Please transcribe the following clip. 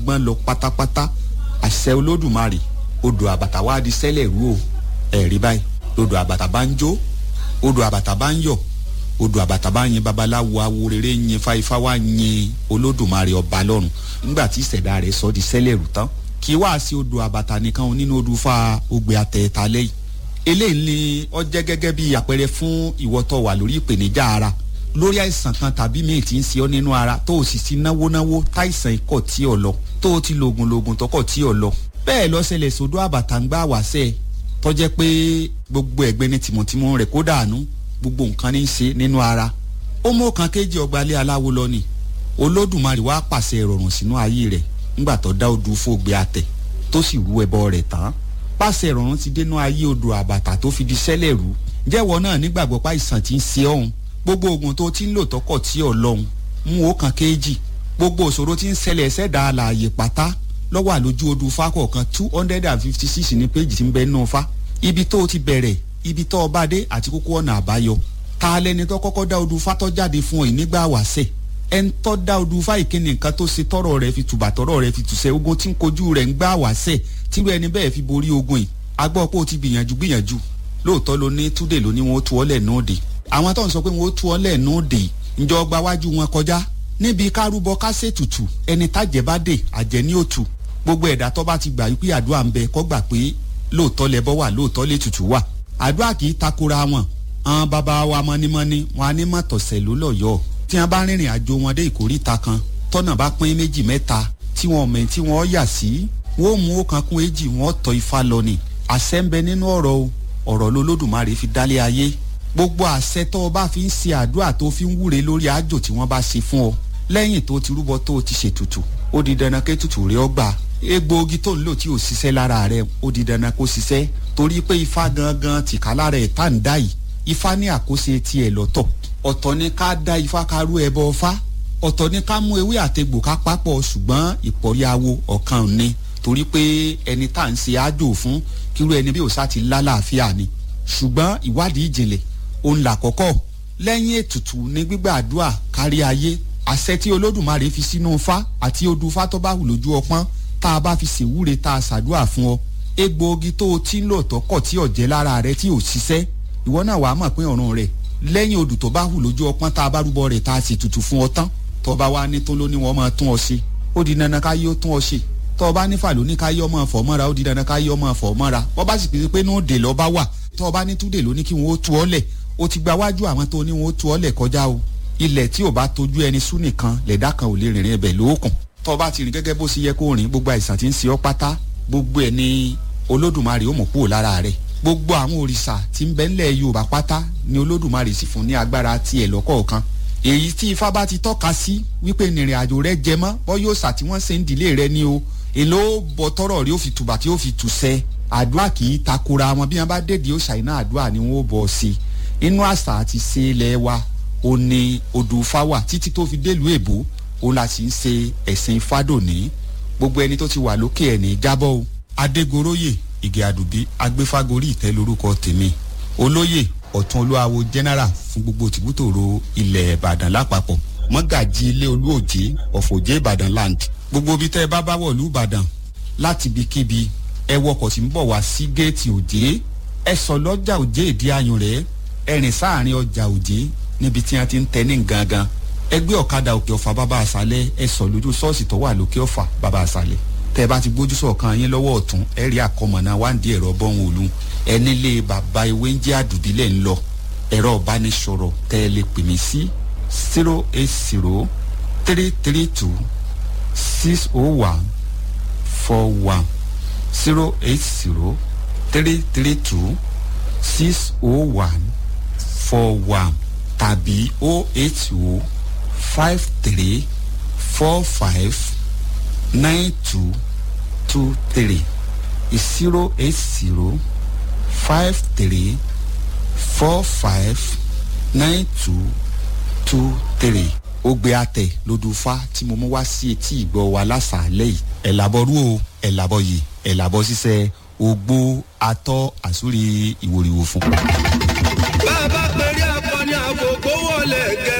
gbọ́n lọ pátápátá àṣẹ olódùmarè odò àbàtà wá di sẹ́lẹ̀ rú o ẹ̀rí báyìí odò àbàtà bá ń jó odò àbàtà bá ń yọ̀ odò àbàtà bá yin babaláwo awo rere yin fáifá wá yin olódùmarè ọba lọ́run nígbà tí ìṣẹ̀dá rẹ̀ sọ di sẹ́lẹ̀ rú tán kì í wá sí odò àbàtà nìkan nínú odò fa ògbé àtẹ̀ẹ̀ta lẹ́yìn eléyìí ni ó jẹ́ gẹ́gẹ́ bí àpẹẹrẹ fún ìwọ tó wà lórí ìpèníjà ara lórí àìsàn kan tàbí míì tí ń ṣe ọ́ nínú ara tó o sì ti náwó náwó táìsàn ikọ̀ tí ò lọ tó o ti lògùn lògùn tọkọ̀ tí ò lọ bẹ́ẹ̀ lọ ṣẹlẹ̀ sódò àbàtà ń gbá wàṣẹ́ tó jẹ́ pé gbogbo ẹ̀gbẹ́ ní tìmọ̀tìmọ̀ rẹ̀ kó dànù gbogbo nǹkan ní í ṣe nínú ara ó mú kan kéjì ọgbàlẹ̀ aláwo lọ ni olódùmarè wá pàṣẹ ìrọ̀rùn sínú ayé rẹ̀ ńgbà tó dá odù fògbé àtẹ̀ tó sì rú ẹbọ rẹ̀ tán pàṣẹ ìrọ̀rùn ti dénú ayé odò àbàtà tó fi di sẹ́lẹ̀ rú jẹ́wọ́ náà nígbàgbọ́ pa ìsàn tí ń ṣe ọ̀hún gbogbo oògùn tó ti ń lò tọkọ̀ tí ò lọ́hùn mú ó kan kéjì gbogbo òṣòro tí ń ṣẹlẹ̀ ṣẹ̀dá àlàyé pátá lọ́wọ́ àlójú odù fákọ̀ kan two hundred and fifty six ní péjì tí ń bẹ nínú fa ibi tó o ti bẹ̀rẹ̀ ibi tó o bá dé àti kókó ọ̀nà àbáyọ ta lẹni tó kọ́kọ́ dá odù fátọ́ jáde fún ọ yìí nígbà wàṣẹ̀ ẹni tó dá odù fá ìkíni nǹkan tó ṣe tọrọ rẹ fi tùbà tọrọ rẹ fi tùṣẹ ogun tí ń kojú rẹ ń gbà wàṣẹ̀ tírú ẹni bẹ́ẹ̀ fi borí ogun yìí agbọ́ pé o ti gbìyànjú gbìyànjú lóòótọ́ ló ní túdè ló ní wọn ó tu ọ́ lẹ̀ náà dé àwọn tó ń sọ pé wọn ó tu ọ́ lẹ̀ náà dé ǹjọ́ gba wájú wọn kọjá níbi kárúbọ kásẹ̀ tutù ẹni tájẹ́ bá dé àjẹ́ ní òtù gbogbo ẹ̀dá tó bá ti gbà wípé àdúrà ń bẹ kó gbà pé lóòótọ́ lẹ́bọ wà lóòótọ́ lè tutù wà àdúrà kì í takora wọn àwọn bàbá wa mọ́nímọ́ní wọn á ní mọ̀tọ̀sẹ̀ ló lọ́yọ̀ọ́ tí wọn bá rìnrìn àjò wọn dé ìkórìta kan tọ́nà bá pín méjì mẹ́ta tí wọn mẹ́ tí wọn yà sí wọn ò mú ọ̀kan kún èjì wọn tọ́ ifá lọ ni àṣẹ ń bẹ nínú ọ̀rọ̀ o ọ̀rọ̀ lolódùmarè fi dálé ayé gbogbo àṣẹ tó o bá fi ń ṣe àdúrà tó fi ń wúre lórí àjò tí wọ́n bá ṣe fún ọ lẹ́yìn tó ti rúbọ tó o ti ṣètùtù ó di dandan ké tutù rẹ ọ gbà egbòogi tó ń lò tí ò ṣiṣẹ́ lára rẹ ó di dandan kó ṣiṣẹ́ torí pé ifá gangan tìka lára ẹ̀ tá à ń dá yìí ifá ní àkóso tiẹ̀ lọ́tọ̀ ọ̀tọ̀ ni ká dá ifá ká rú ẹbọ ọfá ọ̀tọ̀ ni ká mú ewé àtegbò ká papọ̀ ṣùgbọ́n ìpọ̀ríawo ọ̀kan ni torí pé ẹni tá à ń ṣe àjò fún kírú ẹni bí òṣà ti lálàáfíà ni ṣùgbọ́n ìwádìí ìjìnlẹ̀ òun là kọ́kọ́ lẹ́yìn ètùtù ní gbígbàdúrà kárí ayé àṣẹ tí olódùmarè fi sínú fá àti odù fá tó bá hù lójú ọpọ́n tá a bá fi ṣèwúre tá a ṣàdúrà fún ọ egbòogi tó o ti ń lò tọkọ tí ọ̀jẹ́ lára rẹ tí ò ṣiṣẹ́ ìwọ náà wàá mọ̀ pé ọ̀run rẹ̀ lẹ́yìn odù tó bá hù lójú ọpọ́n tá a bá rúbọ rẹ̀ tá a sì tutù fún ọ tán tó bá wá ní tó ló ní wọ́n máa tún ọ ṣe ó di dandan ká yóò tún ọ ṣe tó bá nífà ló ní ká yọ ọmọ fọ̀ mọ́ra ó di dandan ká yọ ọmọ fọ̀ mọ́ra wọ́n bá sì pèsè pé ní òde lọ́ bá wà tó bá ní túdè ló ní kí wọ́n ó tu ọ́ lẹ̀ ó ti gba wájú àwọn tó ní wọ́n ó tu ọ́ lẹ̀ kọjá o ilẹ̀ tí ò bá tójú ẹni sún nìkan lẹ̀dá kan ò lè rìnrìn ẹbẹ̀ lóòkùn tó bá ti rìn gẹ́gẹ́ bó ṣe yẹ kó rìn gbogbo àìsàn tí ń ṣe ọ́ pátá gbogbo ẹ̀ ní olódùmarè ó mọ̀ kúrò lára rẹ̀ gbogbo àwọn òrìṣà tí ń bẹ ńlẹ̀ yorùbá pátá ni olódùmarè sì fún ní agbára tiẹ̀ lọ́kọ̀ọ̀kan èyí tí ifá bá ti tọ́ka sí wípé nìrìn àjò rẹ jẹ mọ́ bọ́ yóò sà tí wọ́n ṣe ń dìlé rẹ ní o èló bọ tọrọ rí ó fi tùbà tí ó fi tù sẹ àdúrà kì í takora wọn bí wọn bá dèdè ó ṣàìná àdúrà ni wọn ó bọ sí inú àṣà àti ṣe ilẹ̀ wa ó ní odò fáwà títí tó fi délùú èbó ó la sì ń ṣe ẹ̀sìn fádòní gbogbo ẹni tó ti wà lókè ẹ̀ ní jábọ́ o adégoróyè ìgè àdùbí agbéfágorí ìtẹ́ lórúkọ tèmi olóyè ọ̀tún olúwawo general fún gbogbo tìbútòrò ilẹ̀ ìbàdàn lápapọ̀ mọ́gàjì ilé olúòjé ọ̀fọ̀jẹ́ ìbàdàn land gbogbo ibi tẹ́ ẹ bá bá wọ̀lú ìbàdàn láti ibikíbi ẹ wọkọ̀ tí ń bọ̀ wá sí géètì òjé ẹ sọ lọ́jà òjé ìdí ayùn rẹ̀ ẹ rìn sáàrin ọjà òjé níbi tí wọ́n ti ń tẹ ní gangan ẹ gbé ọ̀kadà òkè ọ̀fà bàbá àṣálẹ̀ ẹ sọ lójú ṣọ́ọ̀ṣì tó wà lókè ọ̀fà bàbá àṣálẹ̀ tẹ́ ẹ bá ti gbójú sọ̀kan yín lọ́wọ́ ọ̀tún ẹ rí àkọmọ̀nà wáǹdí ẹ̀rọ bọ́hùn òlu ẹ nílé bàbá ewé ń jẹ́ àdùbílẹ̀ ń lọ ẹ̀rọ ìbánisọ̀rọ̀ tẹ́ ẹ lè pè mí sí zero eight zero three three two six oh one four one zero eight zero three three two six oh one four one tàbí oh eight oh five three four five nine two two three zero eight zero five three four five nine two two three ogbe atẹ lodùfá tí mo mú wá sí etí ìgbọ́ wa lásàálẹ̀ yìí ẹ̀ làbọ̀ rú o ẹ̀ làbọ̀ yìí ẹ̀ làbọ̀ ṣiṣẹ́ ogbó atọ́ àsúrí ìwòrìwò fún. bá a bá pèrè akọni àkókò wọlé gẹ.